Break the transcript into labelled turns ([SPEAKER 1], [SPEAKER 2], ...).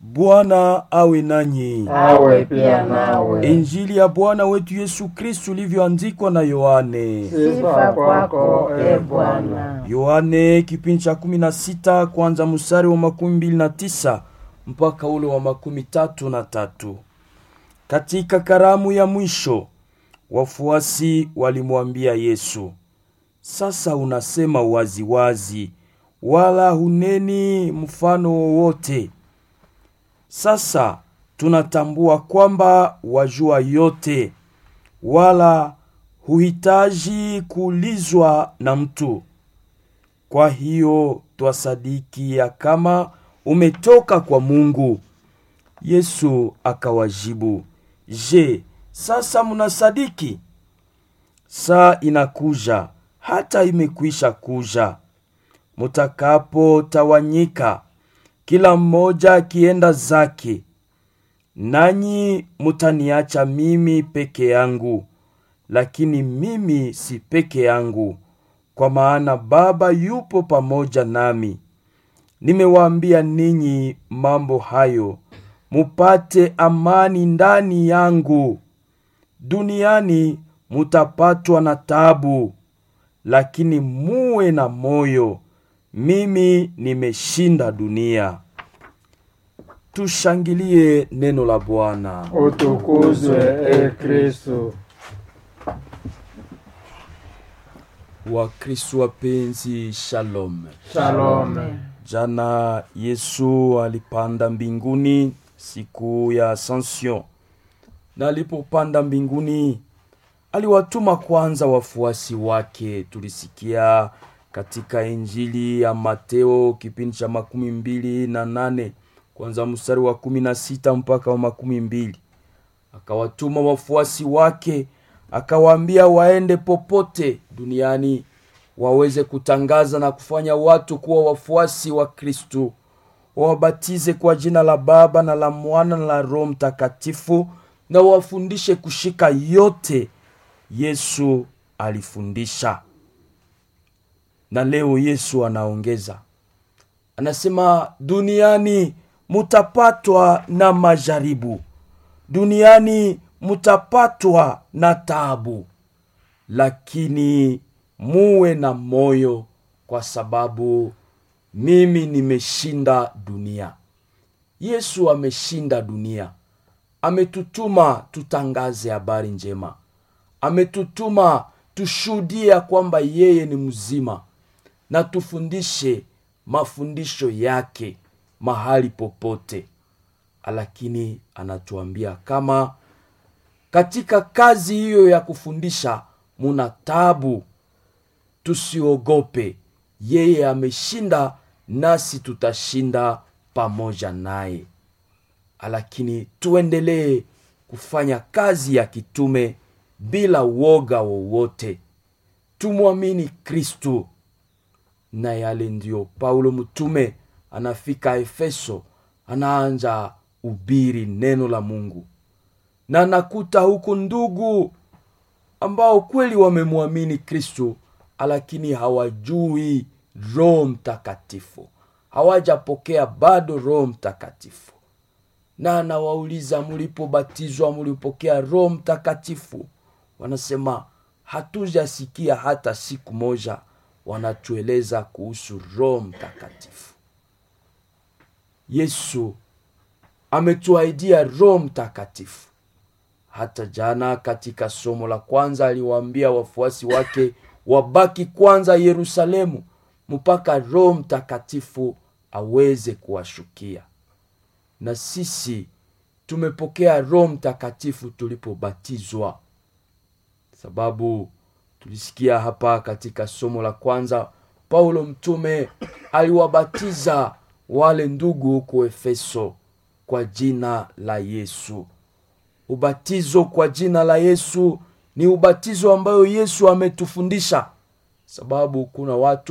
[SPEAKER 1] Bwana awe nanyi.
[SPEAKER 2] awe pia nawe.
[SPEAKER 1] Injili ya Bwana wetu Yesu Kristu ilivyoandikwa na Yohane.
[SPEAKER 2] Sifa kwako e Bwana.
[SPEAKER 1] Yohane kipindi cha kumi na sita kwanza mstari wa makumi mbili na tisa mpaka ule wa makumi tatu na tatu. Katika karamu ya mwisho wafuasi walimwambia Yesu, sasa unasema waziwazi wazi, wala huneni mfano wowote. Sasa tunatambua kwamba wajua yote, wala huhitaji kuulizwa na mtu. Kwa hiyo twasadiki ya kama umetoka kwa Mungu. Yesu akawajibu, Je, sasa mnasadiki? Saa inakuja, hata imekwisha kuja, mutakapotawanyika kila mmoja akienda zake, nanyi mutaniacha mimi peke yangu. Lakini mimi si peke yangu, kwa maana Baba yupo pamoja nami. Nimewaambia ninyi mambo hayo mupate amani ndani yangu. Duniani mutapatwa na tabu, lakini muwe na moyo, mimi nimeshinda dunia. Tushangilie neno la Bwana.
[SPEAKER 2] Utukuzwe e Kristo.
[SPEAKER 1] Wakristo wapenzi, shalom.
[SPEAKER 2] Shalom.
[SPEAKER 1] Jana Yesu alipanda mbinguni siku ya Ascension, na alipopanda mbinguni aliwatuma kwanza wafuasi wake. Tulisikia katika Injili ya Mateo kipindi cha makumi mbili na nane kwanza mstari wa kumi na sita mpaka wa makumi mbili akawatuma wafuasi wake akawaambia waende popote duniani waweze kutangaza na kufanya watu kuwa wafuasi wa Kristu, wawabatize kwa jina la Baba na la Mwana na la Roho Mtakatifu, na wafundishe kushika yote Yesu alifundisha. Na leo Yesu anaongeza, anasema duniani mutapatwa na majaribu, duniani mutapatwa na taabu, lakini muwe na moyo, kwa sababu mimi nimeshinda dunia. Yesu ameshinda dunia, ametutuma tutangaze habari njema, ametutuma tushuhudie kwamba yeye ni mzima, na tufundishe mafundisho yake mahali popote. Lakini anatuambia kama katika kazi hiyo ya kufundisha muna tabu, tusiogope. Yeye ameshinda, nasi tutashinda pamoja naye. Lakini tuendelee kufanya kazi ya kitume bila woga wowote, tumwamini Kristu. Na yale ndiyo Paulo mtume anafika Efeso, anaanja ubiri neno la Mungu na nakuta huku ndugu ambao kweli wamemwamini Kristo, lakini hawajui Roho Mtakatifu, hawajapokea bado Roho Mtakatifu. Na anawauliza mulipobatizwa, mulipokea Roho Mtakatifu? Wanasema hatujasikia hata siku moja wanatueleza kuhusu Roho Mtakatifu. Yesu ametuahidia Roho Mtakatifu. Hata jana katika somo la kwanza aliwaambia wafuasi wake wabaki kwanza Yerusalemu mpaka Roho Mtakatifu aweze kuwashukia. Na sisi tumepokea Roho Mtakatifu tulipobatizwa, sababu tulisikia hapa katika somo la kwanza Paulo mtume aliwabatiza wale ndugu huko Efeso kwa jina la Yesu. Ubatizo kwa jina la Yesu ni ubatizo ambayo Yesu ametufundisha, sababu kuna watu